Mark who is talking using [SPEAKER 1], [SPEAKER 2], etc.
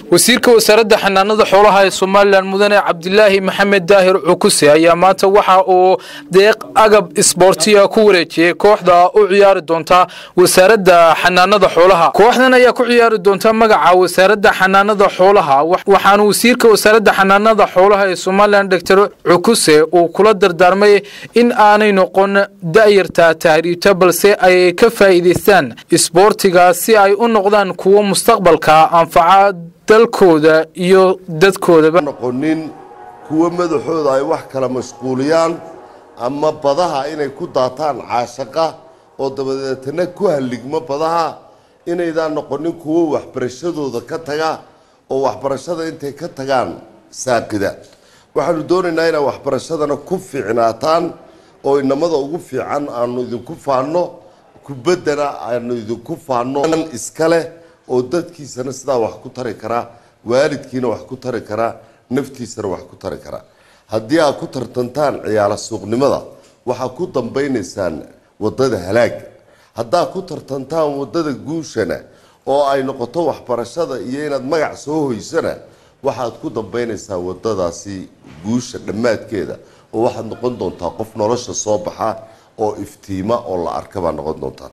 [SPEAKER 1] wasiirka wasaaradda xanaanada xoolaha ee somalilan mudane cabdilaahi maxamed daahir cukuse ayaa maanta waxa uu deeq agab isboortiya ku wareejiyey kooxda u ciyaari doonta wasaaradda xanaanada xoolaha kooxdan ayaa ku ciyaari doonta magaca wasaaradda xanaanada xoolaha waxaana wasiirka wasaaradda xanaanada xoolaha ee somalilan doctor cukuse uu kula dardaarmay in aanay noqon da'yarta tahriibta balse ay ka faa'iidaystaan isboortiga si ay u noqdaan kuwo mustaqbalka anfaca dalkooda iyo dadkoodaba
[SPEAKER 2] noqonin kuwo madaxooda ay wax kala mashquuliyaan ama badaha inay ku daataan caashaqa oo dabadeetana ku halligmo badaha inaydaan noqonin kuwo waxbarashadooda ka taga oo waxbarashada intay ka tagaan saaqida waxaanu doonaynaa inaad waxbarashadana ku fiicnaataan oo inamada ugu fiican aanu idinku faanno kubaddana aanu idinku faanno iska leh oo dadkiisana sidaa wax ku tari karaa waalidkiina wax ku tari karaa naftiisana wax ku tari karaa haddii aad ku tartantaan ciyaala suuqnimada waxaad ku dambaynaysaan wadada halaaga haddaad ku tartantaan wadada guushana oo ay noqoto waxbarashada iyo inaad magac soo hoysana waxaad ku dambaynaysaa wadadaasi guusha dhammaadkeeda oo waxaad noqon doontaa qof nolosha soo baxa oo iftiima oo la arka baa noqon doontaa